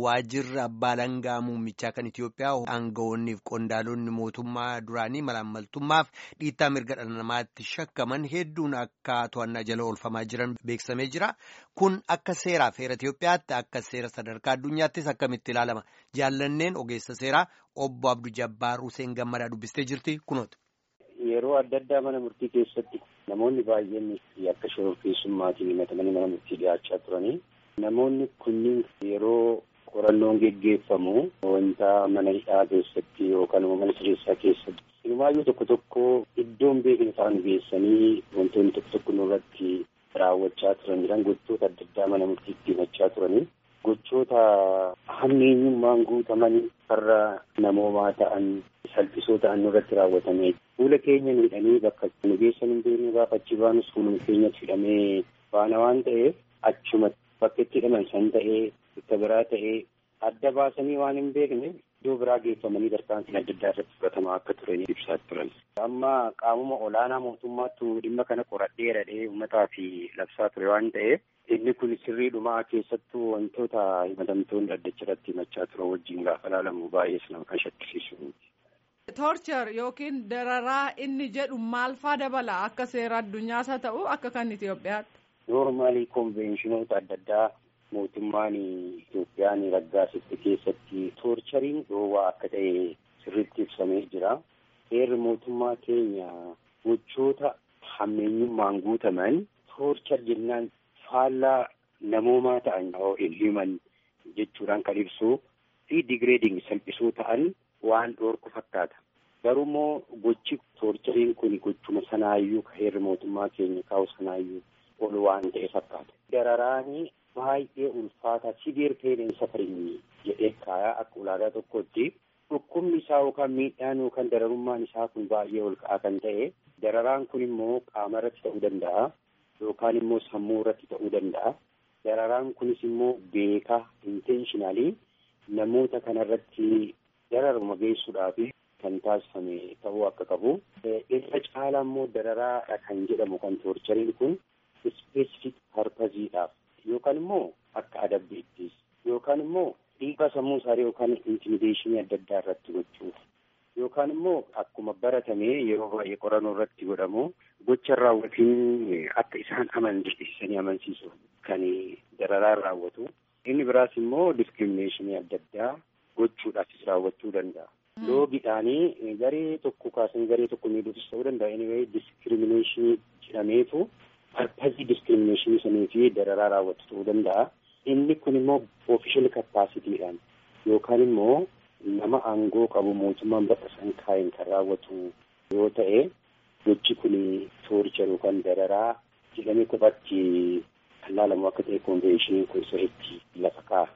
waajirri abbaa langaa muummichaa kan Itoophiyaa aangawoonniif qondaalonni mootummaa duraanii malaammaltummaaf dhiittaa mirga dhala namaatti shakkaman hedduun akka to'annaa jala oolfamaa jiran beeksifamee jira. Kun akka seeraaf heera Itoophiyaatti akka seera sadarkaa addunyaattis akkamitti ilaalama. Jaallanneen ogeessa seeraa obbo Abduu Jabbaar Hussein Gammadaa dubbistee jirti kunooti. Yeroo adda addaa mana murtii keessatti namoonni baay'een akka shororkeessummaatiin himatamanii mana murtii dhiyaachaa turanii namoonni kunniin yeroo qorannoon geggeeffamu wanta mana hidhaa keessatti yookaan mana sireessaa keessatti hirmaayyuu tokko tokko iddoon beekni isaan geessanii wantoonni tokko tokko nurratti raawwachaa turan jiran gochoota adda addaa mana murtiitti himachaa turanii gochoota hammeenyummaan guutamanii farra namoomaa ta'an salphisoo ta'an nurratti raawwatamee fuula keenya miidhanii bakka nu geessan hin beekne gaafa achi baanus fuuluma keenyatti hidhamee baana waan ta'eef achuma bakka itti hidhaman san ta'ee bakka biraa ta'ee adda baasanii waan hin beekne iddoo biraa geeffamanii tarkaanfiin adda addaa irratti fudhatamaa akka turanii ibsaa turan. Amma qaamuma olaanaa mootummaattu dhimma kana qoradhee dhadhee uummataa fi labsaa ture waan ta'eef inni kun sirriidhumaa keessattuu wantoota himatamtoonni addacha irratti himachaa turan wajjin gaafa ilaalamu baay'ees nama kan shakkisiisu. Toorchar yookiin dararaa inni jedhu maal faa dabala akka seera addunyaas haa ta'u akka kan Itoophiyaatti. Noormaalii konveeshinoota adda addaa mootummaan Itoophiyaan raggaasifte keessatti toorchariin dhoowwaa akka ta'e sirriitti ibsamee jira. Seerri mootummaa keenya gochoota hammeenyummaan guutaman toorchar jennaan faallaa namoomaa ta'an himan jechuudhaan kan ibsu fi digireeding salphisoo ta'an waan dhoorku fakkaata. Garuu immoo gochi toorchariin kun gochuma sanaayyuu ka heerri mootummaa keenya kaa'u sanaayyuu ol waan ta'e fakkaata. Dararaanii baay'ee ulfaataa siviir peeneen safarii jedhee kaayaa akka ulaagaa tokkotti dhukkubni isaa yookaan miidhaan yookaan dararummaan isaa kun baay'ee ol ka'aa kan ta'e dararaan kun immoo qaama irratti ta'uu danda'a yookaan immoo sammuu irratti ta'uu danda'a. Dararaan kunis immoo beekaa intenshinaalii namoota kanarratti dararuma geessuudhaaf kan taasifame ta'uu akka qabu. Irra caalaa immoo dararaadha kan jedhamu kan toorchariin kun ispeesifik parpaziidhaaf yookaan immoo akka adabbiittis yookaan immoo dhiibbaa sammuu isaanii yookaan intimideeshinii adda addaa irratti gochuuf yookaan immoo akkuma baratame yeroo baay'ee qorannoo irratti godhamu gocha raawwatiin akka isaan amansiisanii amansiisuuf kan dararaan raawwatu. Inni biraas immoo diskiriminashinii adda addaa gochuudhaafis raawwachuu danda'a. Loogiidhaanii garee tokko kaasan garee tokko miidhuufis ta'uu danda'a. Anyway diskiriminashinii jedhameetu parpazii diskiriminashinii sanii fi dararaa raawwatu ta'uu danda'a. Inni kun immoo oofishal kapaasitiidhaan yookaan immoo nama aangoo qabu mootummaan bakka san kaa'een kan raawwatu yoo ta'e gochi kun toorchar yookaan dararaa jedhamee qofaatti kan laalamu akka ta'e konveeshiniin kun sirriitti lafa kaa'a.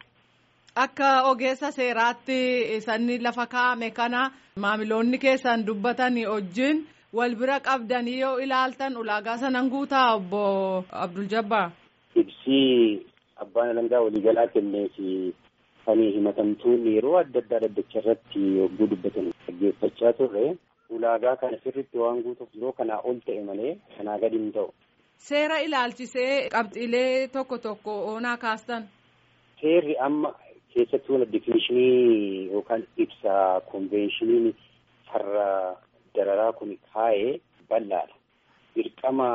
Akka ogeessa seeraatti sanni lafa kaa'ame kana maamiloonni keessan dubbatanii wajjin wal bira qabdanii yoo ilaaltan ulaagaa sanan guutaa obbo Abdul Jabbaar. Ibsii abbaan alangaa waliigalaa kennee fi kan himatamtoonni yeroo adda addaa dhaddacha irratti yogguu dubbatan dhaggeeffachaa turre ulaagaa kana sirriitti waan guutuuf yeroo kanaa ol ta'e malee kanaa gadi hin ta'u. Seera ilaalchisee qabxiilee tokko tokko oonaa kaastan. Seerri amma keessattuu wal difinishinii yookaan ibsa konveeshiniin farra dararaa kun kaa'ee bal'aadha. Dirqama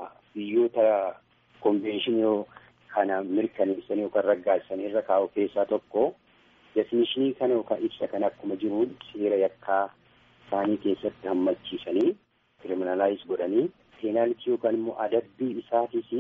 biyyoota konveeshinii kana mirkaneessanii yookaan raggaasanii irra kaa'u keessaa tokko definishinii kana yookaan ibsa kana akkuma jiruun seera yakkaa isaanii keessatti hammachiisanii kiriminalaayiz godhanii peenaalitii yookaan immoo adabbii isaatiis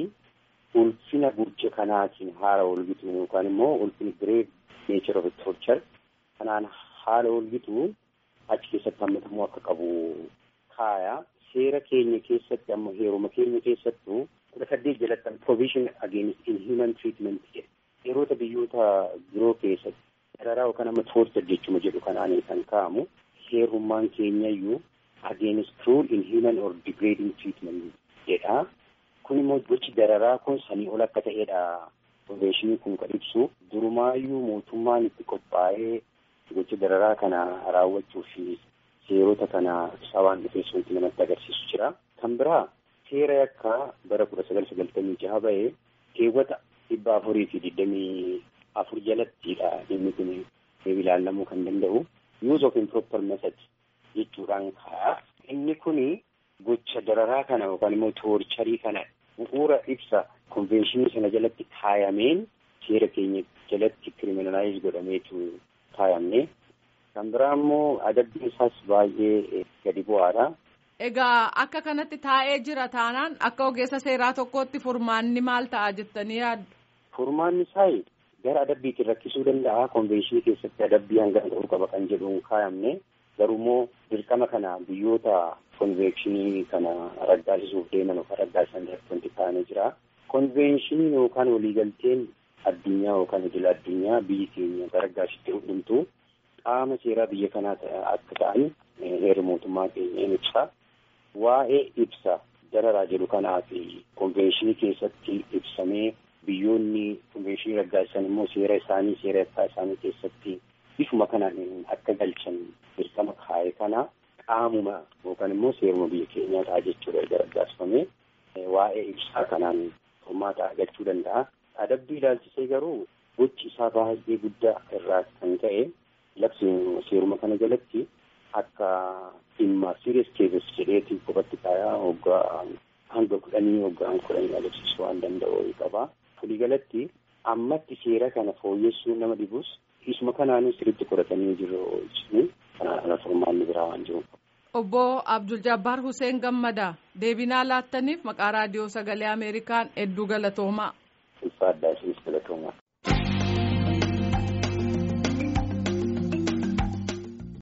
ulfina gurje kanaatiin haala walgituun yookaan immoo ulfina gireef neechar of torchar kanaan haala walgituun achi keessatti hammatamuu akka qabu kaaya seera keenya keessatti amma heeruma keenya keessattuu kudha saddeet jalatti provision against inhuman treatment jedhe yeroota biyyoota biroo keessatti dararaa yookaan amma torchar jechuma jedhu kanaanii kan kaa'amu heerummaan keenyayyuu against cruel inhuman or degrading treatment jedha kun immoo gochi dararaa kun sanii ol akka ta'edha konveeshinii kun kan ibsu durumaayyuu mootummaan itti qophaa'ee gocha dararaa kana raawwachuu fi seerota kana sabaan dhufees wanti namatti agarsiisu jira. Kan biraa seera yakkaa bara kudha sagal sagaltamii jaha ba'ee keewwata dhibba afurii fi digdamii afur jalattidha inni kun ilaalamuu kan danda'u use of improper method jechuudhaan ka'a. Inni kun gocha dararaa kana yookaan immoo toorcharii kana bu'uura ibsa konvenshinii sana jalatti kaayameen seera keenya jalatti kiriminalaayiz godhameetu kaayamne. Kan biraa immoo adabbiin isaas baay'ee gadi bu'aadha. Egaa akka kanatti taa'ee jira taanaan akka ogeessa seeraa tokkootti furmaanni maal ta'a jettanii yaaddu? Furmaanni isaa gara adabbiitiin rakkisuu danda'a. Konvenshinii keessatti adabbii hanga ta'uu qaba kan jedhuun kaayamne. Garuu immoo dirqama kana biyyoota konvenshinii kana raggaasisuuf deeman yookaan raggaasisan irratti wanti kaa'amee jira. Konvenshinii yookaan waliigalteen addunyaa yookaan idil addunyaa biyyi keenya raggaasitti hundumtuu qaama seeraa biyya kanaa akka ta'an heera mootummaa keenya in ibsa. Waa'ee ibsa dararaa jedhu kanaa fi konvenshinii keessatti ibsamee biyyoonni konvenshinii raggaasisan immoo seera isaanii seera yakkaa isaanii keessatti bifuma kanaan akka galchan dirqama kaa'e kana qaamuma yookaan immoo seeruma biyya keenyaa ta'a jechuudha erga raggaasifamee waa'ee ibsaa kanaan furmaata argachuu danda'a. Adabbii ilaalchisee garuu gochi isaa baay'ee guddaa irraa kan ka'e labsi seeruma kana jalatti akka dhimma serious cases jedheeti qofatti kaayaa waggaa hanga kudhanii waggaa kudhanii agarsiisuu waan danda'u qaba. Waliigalatti ammatti seera kana fooyyessuu nama dhibus isuma kanaanuu sirriitti qoratanii jiru jechuun kana furmaanni biraa waan jiru. Obbo Abdul Jabbaar Hussein Gammadaa deebinaa laattaniif maqaa raadiyoo sagalee Ameerikaan hedduu galatoomaa. Ulfaadhaa